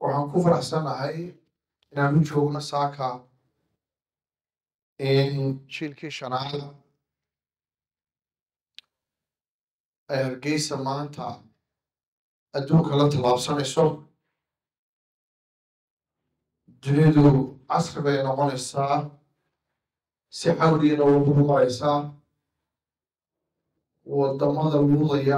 waxaan ku faraxsanahay inaan u joogno saaka in jiilkii shanaad ay hargeysa maanta adduunka la tallaabsanayso dunidu casri bay noqonaysaa si xawliina ugu maraysaa wadamada luudaya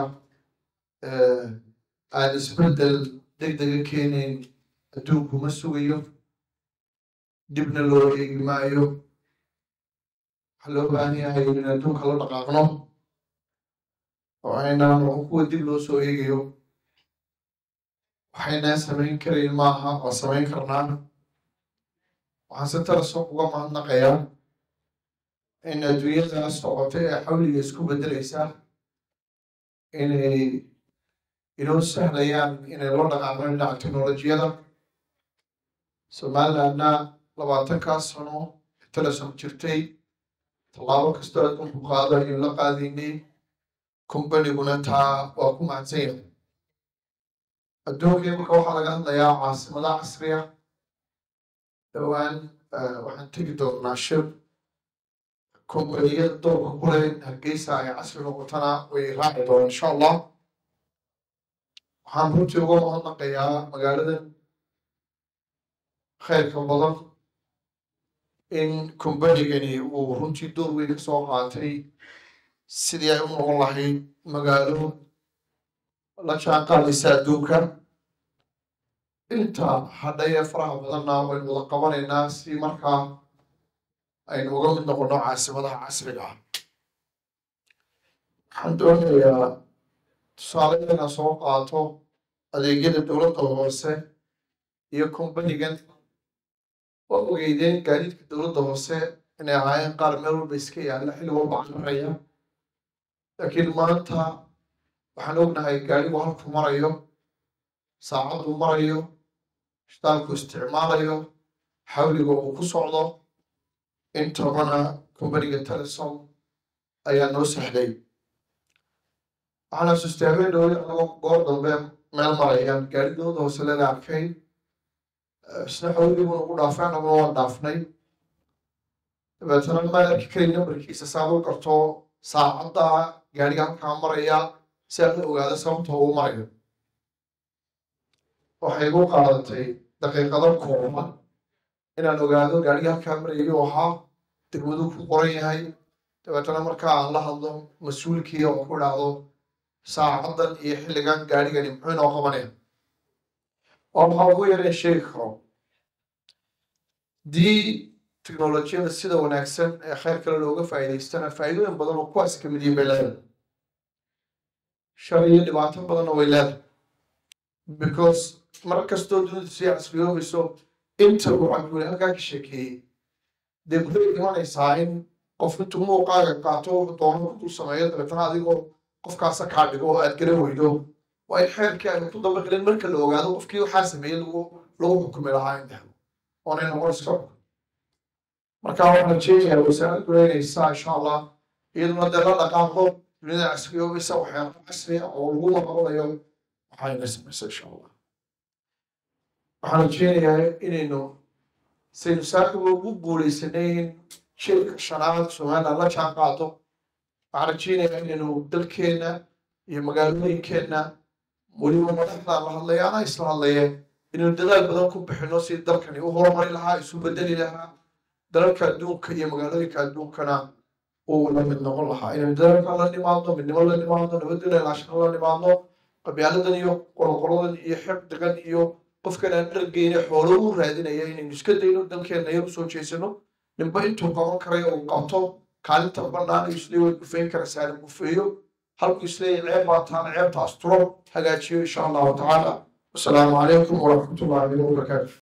aan isbeddel deg dega keenayn adduunku ma sugayo dibna loo eegi maayo waxaa loo baahan yahay in adduunka la dhaqaaqno oo aynaan noqon kuwa dib loo soo eegayo waxaynaan samayn karayn maaha waa samayn karnaa waxaan si taraso uga mahadnaqayaa in adduunyadaas socotay ee xawliga isku beddelaysa inay inoo sahlayaan inay la dhaqaaqno dhinaca teknolojiyada somalilandna labaatankaas sano telesom jirtay tallaabo kastoo adduunku qaado ayuu la qaadaynay kombaniguna taa waa ku mahadsan yahay adduunkii marka waxaa laga hadlayaa caasimadaha casriya dhowaan waxaan tegi doonaa shir kombaniyada doorka ku leh hargeysa ay casri noqotana way raaci doonaan insha allah waxaan runtii uga mahadnaqayaa magaaladan khayrka badan in kombanigani uu runtii door weyn ka soo qaatay sidii ay u noqon lahayd magaalo la jaan qaadaysa adduunka inta hadhaye faraha badanna waynu wada qabanaynaa si markaa aynu uga mid noqono caasimadaha casriga ah waxaan doonayaa tusaale inaan soo qaato adeegyada dowladda hoose iyo kombanigan waa ogeydeen gaadiidka dowladda hoose inay ahaayeen qaar meel walba iska yaalla xilli walba cararaya laakiin maanta waxaan ognahay gaadhigu halku marayo saacaddu marayo shitaanku isticmaalayo xawliga uu ku socdo intabana kombaniga telesom ayaa noo sahlay waxaan xasuustay habeen dhowri anagoo goor dambe meel marayaan gaari dowladda hoose leeda arkay isna xawliguna ugu dhaafay anaguna waan dhaafnay dabeetana maan arki karay nambarkiisa saad u garto saacadda gaadhiga halkaa maraya si aan u ogaado sababta uu marayo waxay igu qaadatay daqiiqado kooban inaan ogaado gaadhiga halkaa marayay oo ahaa degmadu ku qoran yahay dabeetana markaa aan la hadlo mas-uulkii oo ku dhacdo saacaddan iyo xilligan gaadhigani muxuu inoo qabanaya waa maxaa ugu yareen sheegi karo dii teknolojiyada sida wanaagsan ee kheyr kale looga faa'iidaystana faa'iidooyin badan oo kuwaas ka mid yihin bay leedahay shar iyo dhibaato badanna way leedahay because mar kastoo dunidu sii casriyoobayso inta uu cabduuli halkaa ka sheekeeyey dee waxay imanaysaa in qof intuu muuqaaga qaato wuxuu doono ku dul sameeyo dabeetana adigoo qofkaasa kaa dhigo oo aad garan weydo waa in xeerkii aanu ku dabaqilin marka la ogaado qofkii waxaa sameeyey lagu lagu xukumi lahaa in dahdo oonay noqon iska xukun marka waxaan rajeynayaa wasaaraddu eegaysaa insha allah iyaduna dee la dhaqaaqo dunida casriyoobaysa waxyaaba casriya oo lagu maqlayo waxayna samaysa insha allah waxaan rajeynayaa inaynu saynu saaxiba ugu guuleysanayn shirka shanaad somaliland la jaan qaado waxaan rajeynayaa inaynu dalkeenna iyo magaalooyinkeenna weliba madaxdaan la hadlaya anaa isla hadlayeen inaynu dadaal badan ku bixino si dalkani u horumari lahaa isu bedeli lahaa dalalka adduunka iyo magaalooyinka adduunkana uu la mid noqon lahaa inaynu dadaalka la nimaadno midnimo la nimaadno nabadgelya ilaashana la nimaadno qabyaaladan iyo qolqoladan iyo xifdigan iyo qofkan aan dhargeyne xoolo u raadinaya inaynu iska dayno dalkeenna yar usoo jeesano ninba intuu qaban karayo uu qabto kaalinta bannaan iyo islee way gufeyn karaysaa la gufeeyo halku isleeya ceeb baa taana ceebta asturo hagaajiyo insha allahu tacaala wasalaamu calaykum waraxmatullahi wabarakaatu